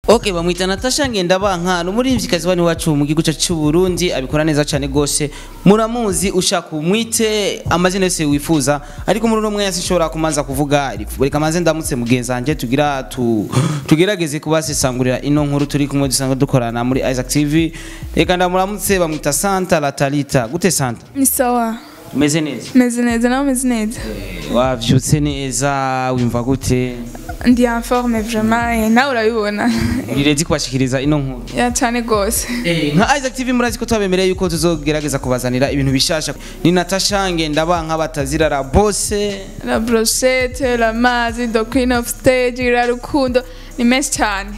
Okay bamwita Natasha Ngendabanka n'umuririmvyikazi wani wacu mu gihugu cyacu cy'u Burundi abikora neza cyane gose muramuzi ushaka umwite amazina yose wifuza ariko muri uno mwanya sinshobora kumanza kuvuga reka manze ndamutse mugenzi wanje tugira tu, tugerageze kubasesangurira ino nkuru turi kumwe dusanga dukorana muri Isaac TV reka ndamuramutse bamwita Santa Latalita gute Santa ni sawa umeze neza meze neza nawe umeze neza wavyutse neza wimva gute ndi informe vraiment eh, nawe urabibona urirezi kubashikiriza ino nkuru ya cyane rwose Eh, nka Isaac TV murazi ko twabemereye yuko tuzogerageza kubazanira ibintu bishasha ni Natasha Ngendabanka batazirara bose la brochette la mazi the queen of stage la rukundo ni menshi cyane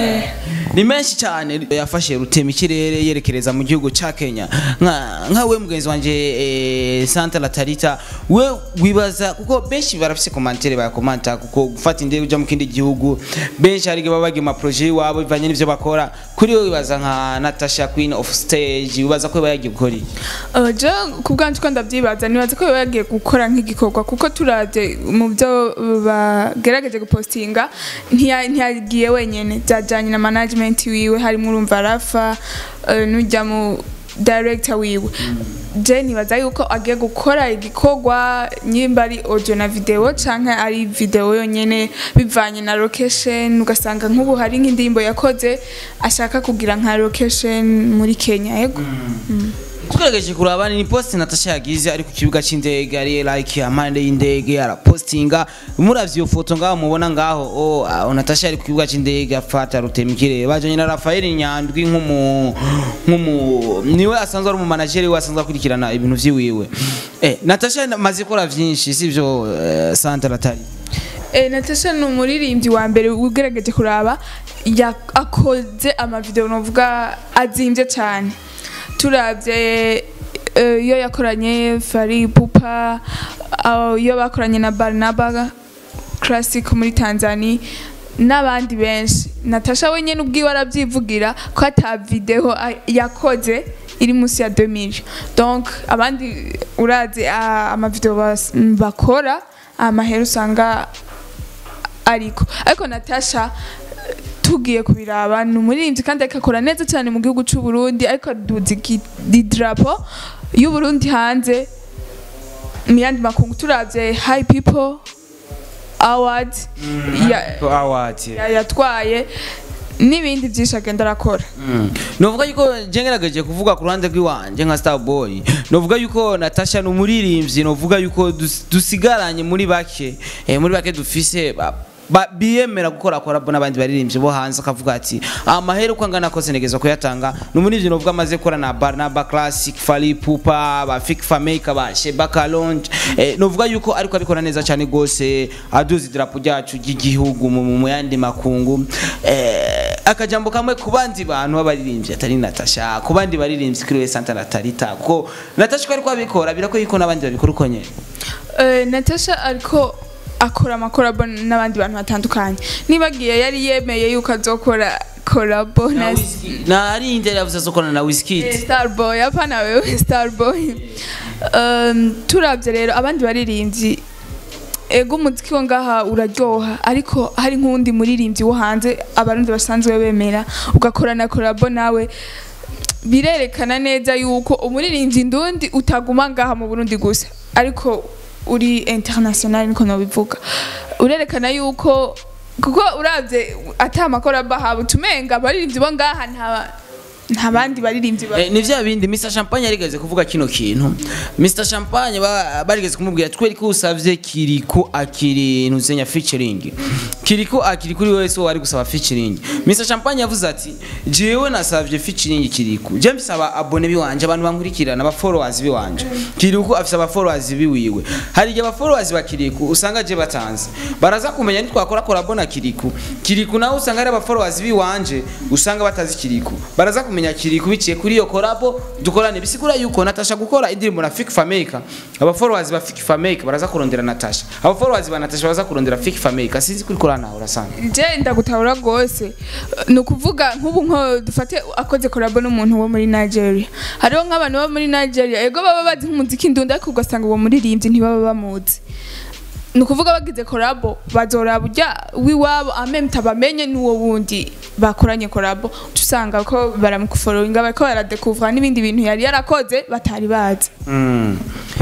ni menshi cyane yafashe rutema ikirere yerekereza mu gihugu ca Kenya nka nka we mugenzi wanje eh, Santa Latarita we wibaza kuko benshi barafise commentaire bakomanta kuko gufata indege uja mu kindi gihugu benshi hari baba bagiye ma projet wabo bivanye n'ivyo bakora kuri we wibaza nka Natasha Queen of Stage wibaza ko yagiye gukora iki? Uh, je ku bwanjye uko ndabyibaza nibaza ko biba yagiye gukora nk'igikorwa kuko turabye mu byo bagerageje gupostinga ntiya- ntiyagiye wenyine byajyanye na management wiwe harimo urumva rafa uh, n'ujya mu director wiwe je nibaza yuko agiye gukora igikorwa nyimba ari audio na video canke ari video yonyene bivanye na location ugasanga nk'ubu hari nk'indirimbo yakoze ashaka kugira nka location muri Kenya yego tugerageje kuraba ni post Natasha yagize ari ku kibuga c'indege ari like amande y'indege arapostinga muravye iyo foto ngaho mubona ngaho oh ah, Natasha ari ku kibuga c'indege afata rutema ikirere bajanye na Rafael Nyandwi nk'umu nk'umu niwe asanzwe ari umu manager we asanzwe akurikirana ibintu vyiwiwe eh Natasha maze gukora vyinshi sivyo eh, Santa Latari Eh, Natasha ni umuririmbyi wa mbere ugerageje kuraba ya- akoze amavideo novuga azimvye cyane turabye eh, iyo yakoranye Fari Pupa ah, iyo bakoranye na Barnaba Classic muri Tanzania n'abandi benshi Natasha wenyene ubwiwe arabyivugira ko ata video a- yakoze iri munsi ya 2000 donc abandi urazi ah, amavideo bas- bakora amahera usanga ariko ariko Natasha tugiye kubiraba ni umuririmbyi kandi akakora neza cyane mu gihugu cy'u Burundi ariko duzi idarapo y'u Burundi hanze mu yandi makungu turabye high people award ya- award ya- yatwaye n'ibindi byinshi agenda arakora novuga yuko je ngerageje kuvuga ku ruhande rw'iwanje nka Starboy novuga yuko Natasha ni umuririmbyi novuga yuko dus- dusigaranye muri bake eh, muri bake dufise ba- ba- biyemera gukora korabo n'abandi baririmbyi bo hanze akavuga ati amahera uko angana kose negeza kuyatanga ni umuririmbyi novuga amaze gukora na Barnaba Classic Fally Ipupa ba Fik Fameka ba Sheba Kalonji eh, novuga yuko ariko abikora neza cyane gose aduza idarapo ryacu ry'igihugu mu mu yandi makungu eh, akajambo kamwe ku bandi bantu b'abaririmbyi atari Natasha ku bandi baririmbyi kuri we Santa Natalita kuko Natasha ko ariko abikora birako yuko n'abandi babikora uko nyene Eh, Natasha ariko akora amakorabo n'abandi bantu batandukanye nibagiye yari yemeye yuko azokora korabo na na ari inde yavuze azokorana na Wizkid Eh, Starboy apana wewe Starboy um, turabye rero abandi baririmbyi ego umuziki wo ngaha uraryoha ariko hari nk'uwundi muririmbyi wo hanze abarundi basanzwe bemera ugakorana korabo nawe birerekana neza yuko umuririmbyi ndundi utaguma ngaha mu Burundi gusa ariko uri international niko nobivuga urerekana yuko kuko uravye ata amakorabo ahawe tumenga abaririmbyi bo ngaha nta nta bandi baririmbyi ba Eh, ni vya bindi Mr Champagne yarigeze kuvuga kino kintu Mr Champagne ba- barigeze kumubwira tweri ko usavye kiriko akiri ntuzenya featuring kiriko akiri kuri wese wari gusaba featuring Mr Champagne yavuze ati jewe nasavye featuring kiriko je mbisaba abone biwanje abantu bankurikirana aba followers biwanje kiriko afise aba followers biwiwe hari igihe aba followers ba kiriko usanga je batanze baraza kumenya nitwakora collab na kiriko kiriko nawe usanga ari aba followers biwanje usanga batazi kiriko baraza kumenya kiriko biciye kuri iyo collab dukorane bisigura yuko Natasha gukora indirimbo na Fik Fameka aba followers ba Fik Fameka baraza kurondera Natasha aba followers ba Natasha baraza kurondera Fik Fameka sinzi kuri korana urasanga je ndagutahura rwose ni ukuvuga nk'ubu nko dufate akoze korabo n'umuntu wo muri nigeria hariho nk'abantu bo muri nigeria ego baba bazi nk'umuziki ndunda ariko ugasanga uwo muririmbyi ntibaba bamuzi ni ukuvuga bagize korabo bazoraba ujya w'iwabo amemta bamenye n'uwo wundi bakoranye korabo uca usanga ko baramufororinga bariko baradekuvura n'ibindi bintu yari yarakoze batari bazi Mm.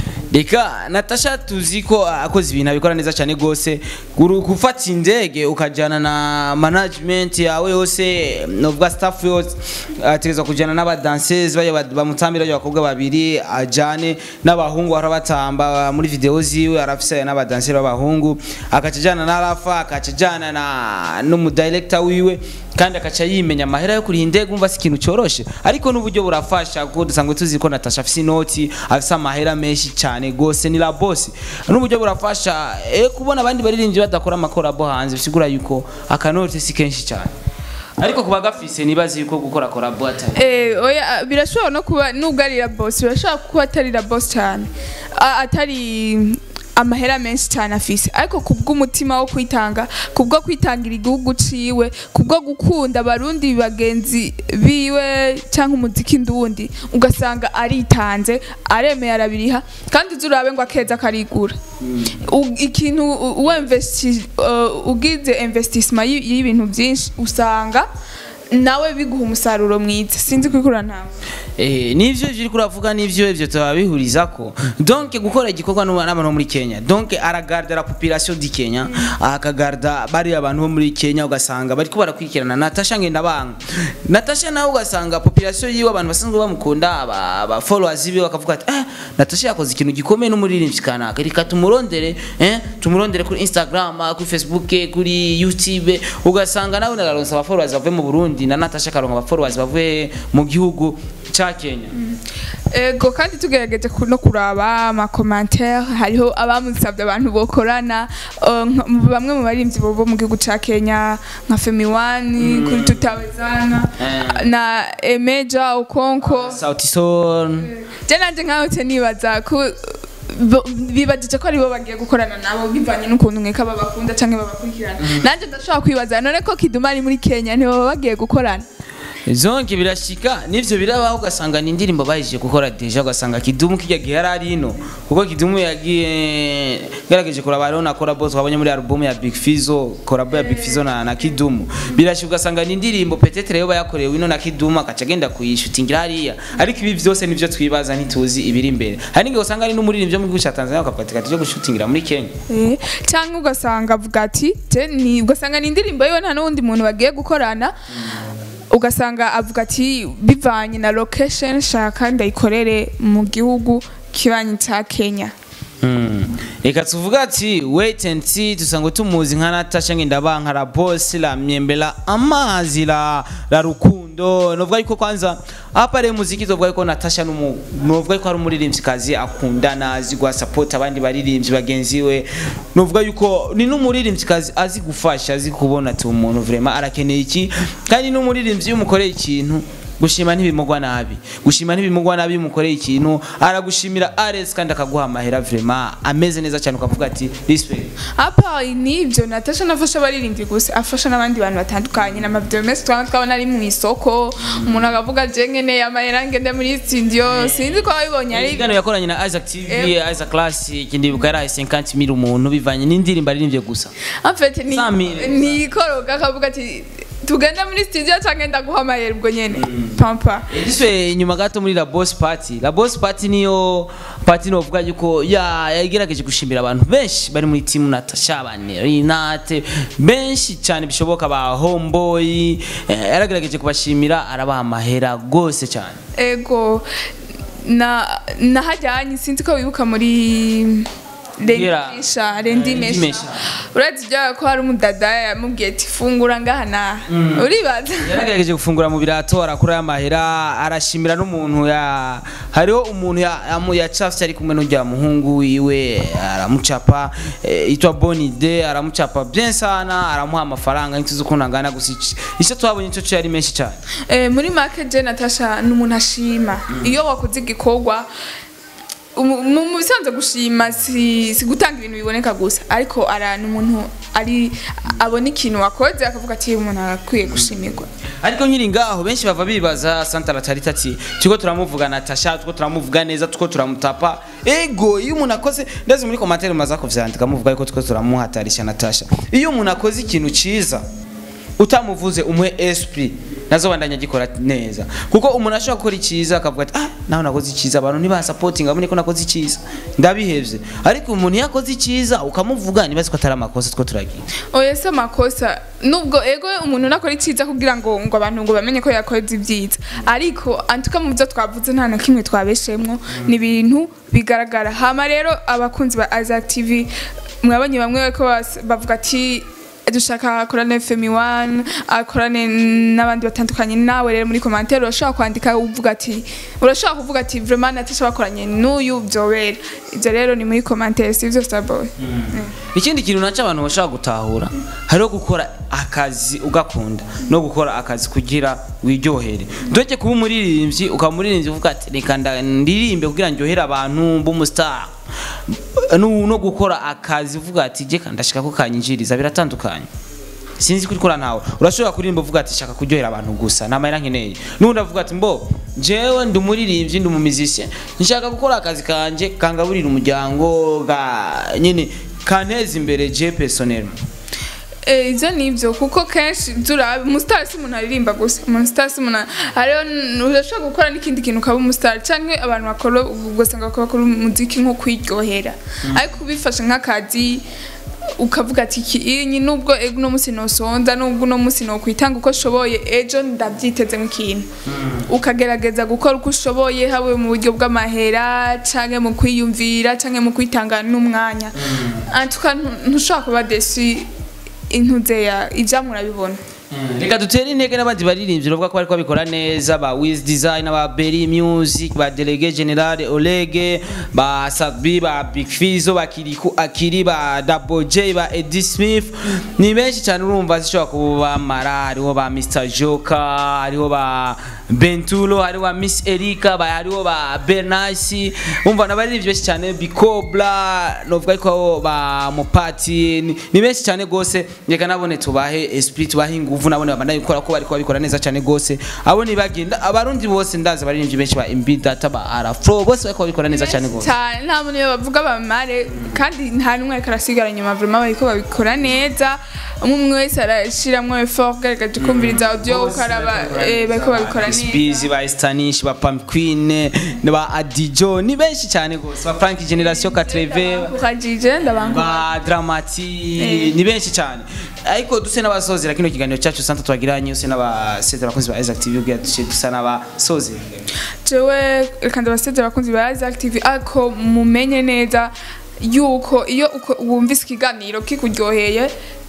reka natasha tuzi ko akoze ibintu abikora neza cyane rwose Guru- gufata indege ukajyana na management yawe yose novuga staff yose ategereza kujyana n'abadansezi bajya bad- bamutambira bajya abakobwa babiri ajyane n'abahungu bahora batamba muri video ziwe arafise n'abadanseri b'abahungu akaca ajyana na rafa akaca ajyana na n'umudirector wiwe kandi akaca yimenya amahera yo kuriha indege umva si ikintu cyoroshe ariko n'uburyo burafasha kuko dusanzwe tuzi ko natasha afise inoti afise amahera menshi cyane gose ni la boss n'uburyo burafasha eh kubona abandi baririmbyi badakora amakorabo hanze bisigura yuko akanoti si kenshi cyane ariko kuba gafise nibazi yuko gukora korabo atari Eh, oya birashobora no kuba nubwo ari la boss birashobora kuba atari la boss cyane A- atari amahera menshi cyane afise ariko kubw'umutima wo kwitanga kubwo kwitangira igihugu ciwe kubwo gukunda abarundi bagenzi biwe cyangwa umuziki ndundi ugasanga aritanze aremeye arabiriha kandi uzi urabe ngo akeza karigura U- ikintu u- uwemvesti uh, ugize investissement y- y'ibintu byinshi usanga nawe biguha umusaruro mwiza sinzi kwikura ntawe Eh, nivyo ivyo uriko uravuga nivyo ivyo turabihuriza ko donc gukora igikorwa n'ubu- n'abantu bo muri Kenya donc aragarda la population di Kenya akagarda bari abantu bo muri Kenya ugasanga bariko barakurikirana Natasha ngenda banga Natasha nawe ugasanga population yiwe abantu basanzwe bamukunda aba, aba followers biwe bakavuga ati eh Natasha yakoze ikintu gikomeye n'umuririmbyi kanaka reka tumurondere eh tumurondere kuri Instagram kuri Facebook kuri YouTube ugasanga nawe nararonsa aba followers bavuye mu Burundi na Natasha karonka aba followers bavuye mu gihugu ca Kenya ego kandi tugerageje ku- no kuraba amakomantere hariho abamusabye abantu bokorana uh, nka- bamwe mu baririmbyi bo bo mu gihugu ca kenya nka femiwani kuri tutawezana Eh. na emeja ukonko Sauti Sol je nanje nkahotse nibaza ko bo- bibajije ko aribo bagiye gukorana nabo bivanye n'ukuntu mweka babakunda canke babakurikirana nanje ndashobora kwibaza none ko kiduma ari muri kenya ntibaba bagiye gukorana zonke birashika nivyo birabaho ugasanga ni indirimbo bahije gukora deja ugasanga kidumu kijya gihe yari ari ino kuko kidumu yagiye gerageje kuraba rero na collabo twabonye muri album ya Big Fizzo collabo ya Big Fizzo na, na Kidumu birashika ugasanga ni indirimbo petetre yo bayakorewe ino na Kidumu akaca agenda kuyishutingira hariya ariko ibi vyose nivyo twibaza ntituzi ibiri imbere hari n'igihe usanga ari n'umuririmbyi wo mu gihugu ca Tanzania bakavuga ati "Reka tuje gushutingira muri Kenya Eh, cyangwa ugasanga avuga ati "Je, ni ugasanga ni indirimbo yiwe nta n'uwundi muntu bagiye gukorana ugasanga avuga ati bivanye na location shaka ndayikorere mu gihugu kibanyi cya kenya Mm. reka tuvuga ati wait and see dusanga tumuzi nka natasha ngendabanka la boss la myembe la amazi la, la rukundo novuga yuko kwanza hapa rero muziki tuvuga yuko natasha numu novuga yuko ari umuririmbyikazi akundana azi guha support abandi baririmbyi bagenzi we novuga yuko ni n'umuririmbyikazi azi gufasha azi kubona ati umuntu vraiment arakeneye iki kandi n'umuririmbyi iyo umukoreye ikintu gushima ntibimugwa nabi gushima ntibimugwa nabi iyo umukoreye ikintu aragushimira ares kandi akaguha amahera vraiment ameze neza cyane ukavuga ati respect apa nibyo natasha nafasha abaririmbyi gusa afasha n'abandi bantu batandukanye n'amavideo menshi twaba twabona ari mu isoko umuntu akavuga je nkeneye amahera ngende muri studio sinzi ko wabibonye ari ikiganiro yakoranye na Isaac TV Eh. Isaac Classic ndibuka yarahaye 50 mil umuntu bivanye n'indirimbo aririmbye gusa en fait ni Samire. nikoroga akavuga ati tugende muri studio cyangwa ndaguha amahera ubwo nyene pampa Ese inyuma gato muri la boss party la boss party niyo party novuga yuko ya yagerageje gushimira abantu benshi bari muri team Natasha bane Renate benshi cyane bishoboka ba homeboy eh, yaragerageje kubashimira arabaha amahera gose cyane ego na nahajyanye sinzi ko wibuka muri Ngira- rendimesha Eh, rendimesha Rendimesha. uretse ibyo ko hari umudada yamubwiye ati fungura ngaha naha uribaza yaragerageje gufungura mu birato arakura y'amahera arashimira n'umuntu ya hariho umuntu ya- yamu- yacafye ari kumwe n'ujya muhungu wiwe aramucapa eh, yitwa bonide aramucapa bien sana aramuha amafaranga ntituzi ukuntu angana gusa ici- icyo twabonye cyo cyo yari menshi cyane Eh, muri make je natasha ni umuntu ashima iyo wakoze igikorwa umu- mu mu bisanzwe gushima si, si gutanga ibintu biboneka gusa ariko ara ni umuntu ari abona ikintu wakoze akavuga ati umuntu arakwiye gushimirwa ariko nkiri ngaho benshi bava bibaza santara tarita ati turiko turamuvuga natasha turiko turamuvuga neza turiko turamutapa ego iyo umuntu akoze ndazi muri komantere mumaze kuvyandika muvuga yuko turiko turamuhatarisha natasha iyo umuntu akoze ikintu ciza utamuvuze umuhe esprit nazo bandanya gikora neza kuko umuntu ashobora gukora icyiza akavuga ati ah naho nakoze icyiza abantu ntibasapotinga babone ko nakoze icyiza ndabihevye ariko umuntu iyo akoze icyiza ukamuvuga nibaze ko atari amakosa two turagira oya si amakosa nubwo ego umuntu nakora icyiza kugira ngo ngo abantu ngo bamenye ko yakoze ibyiza ariko antuka mu byo twavuze nta na kimwe twabeshemwo ni ibintu bigaragara hama rero abakunzi ba Isaac TV mwabonye bamwe ko bas- bavuga ati dushaka akorane femi wani akorane n'abandi batandukanye nawe rero muri komantere urashobora kwandika uvuga ati urashobora kuvuga ati vraiment natasha bakoranye n'uyu byobera ibyo rero ni muri komantere si byo starboy ikindi kintu naco abantu bashobora gutahura hariho gukora akazi ugakunda no gukora akazi kugira wiryohere ndetse kuba umuririmbyi ukaba umuririmbyi uvuga ati reka nda- ndirimbe kugira ndyohere abantu b'umustar no no gukora akazi uvuga ati jeka ndashaka ko kanyinjiriza biratandukanye sinzi kuri kora ntawe urashobora kuririmba uvuga ati shaka kuryohera abantu gusa namara nkeneye n'undi avuga ati mbo jewe ndi umuririmbyi ndi umumizisye nshaka gukora akazi kanje kangaburira umuryango ga nyine kanteza imbere je personnel Eh, ivyo nivyo kuko kenshi turabe umustar si umuntu aririmba gusa umustar si umuntu hariho n- urashobora gukora n'ikindi kintu ukaba umustar canke abantu bakora ugasanga bakora bakora umuziki nko kwiryohera ariko ubifashe nk'akazi ukavuga ati iki iyi nubwo ego uno munsi nosonza nubwo uno munsi nokwitanga uko ushoboye ejo ndavyiteze nk'ikintu ukagerageza gukora uko ushoboye habe mu buryo bw'amahera canke mu kwiyumvira canke mu kwitanga n'umwanya antuka ntushobora kuba desi intuze ya ivyamwe urabibona reka dutere intege n'abandi baririmbyi bavuga ko bariko babikora neza ba Wiz Design ba Berry Music ba Delege General Olege ba Sadbi ba Big Fizzo ba Kiriku Akiri ba Double J ba Eddie Smith ni benshi cyane urumva zishobora kuba mara hariho ba Mr Joka hariho ba Bentulo hariho ba Miss Erika ba hariho ba Bernasi umva n'abaririmbyi benshi cyane Bikobla novuga ko ba Mupati ni- ni benshi cyane gose reka nabone tubahe esprit tubahe inguvu nabone babandanye gukora ko bariko babikora neza cyane gose abo ni bagenda abarundi bose ndazi abaririmbyi benshi ba MB Data ba Arafro bose bariko babikora neza cyane gose cyane nta muntu iyo bavuga bamare kandi nta n'umwe ariko arasigara inyuma vraiment bariko babikora neza umwe umwe wese arashiramwo effort ugaragaje kumviriza audio ukaraba eh, bariko babikora neza Spizi ba Stanish ba Pam Queen ba Adijo ni benshi cyane gose ba Frank Generation 80 ukajije ndabangu ba Dramati ni benshi cyane ariko duse n'abasozera kino kiganiro cyacu santa twagiranye use n'abasezera abakozi ba Isaac TV ubwira duce dusa n'abasozera jewe reka ndabaseze abakunzi ba Isaac TV ariko mumenye neza yuko iyo uko- wumvise ikiganiro kikuryoheye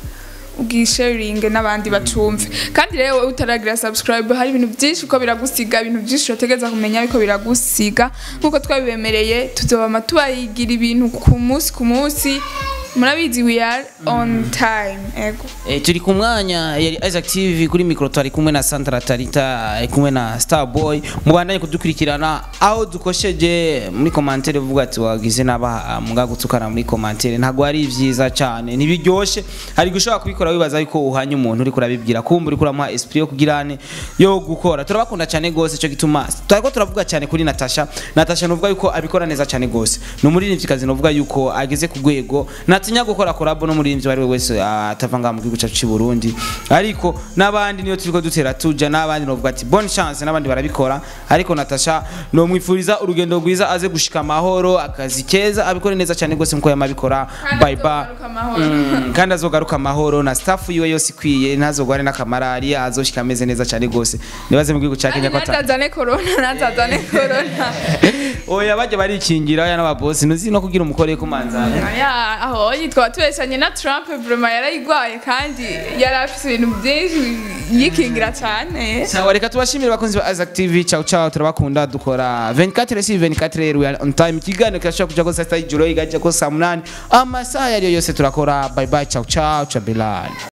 ubwisharinge n'abandi bacumve kandi rero wowe utaragira subscribe hari ibintu byinshi uko biragusiga ibintu byinshi urategereza kumenya ariko biragusiga nk'uko twabibemereye tuzobama tubayigira ibintu ku munsi ku munsi murabizi we are on time ego Eh, turi ku mwanya yari Isaac TV kuri micro twari kumwe na Sandra Tarita ari kumwe na Starboy mubandanye kudukurikirana aho dukosheje muri commentaire uvuga ati wagize naba muga gutukana muri commentaire ntago ari vyiza cyane ntibiryoshe hari gushobora kubikora wibaza yuko uhanye umuntu uri kurabibwira kumva uri kuramuha esprit yo kugirane yo gukora turabakunda cyane gose cyo gituma twariko turavuga cyane kuri Natasha Natasha nuvuga yuko abikora neza cyane gose ni umuririmvyikazi nuvuga yuko ageze ku rwego natinya gukora collab no muririmvyi bari we wese atava ngaha mu gihugu cyacu cy'u Burundi ariko n'abandi niyo turiko dutera tuja n'abandi novuga ati bonne chance n'abandi barabikora ariko Natasha no mwifuriza urugendo rwiza aze gushika amahoro akazi keza abikore neza cyane gose nkuko yamabikora bye bye azogaruka amahoro. Mm, kandi azogaruka amahoro na staff yiwe yose ikwiye ntazogware n'akamarari azoshika ameze neza cyane gose nibaze mu gihugu cya Kenya ko ata natazane corona natazane corona oya bajya barikingira oya n'ababosi ntuzi no kugira umukore kumanzana Aya, aho yitwa tubeshanye na Trump vraiment yarayigwaye kandi yari afite ibintu byinshi yikingira cyane sawa reka tubashimire bakunzi ba Isaac TV ciao ciao turabakunda dukora 24 si 24 rero we are on time ikiganiro kirashobora kuja ko saa sita y'ijoro igajya ko saa munani amasaha yariyo yose turakora bye bye ciao ciao ciao Bilal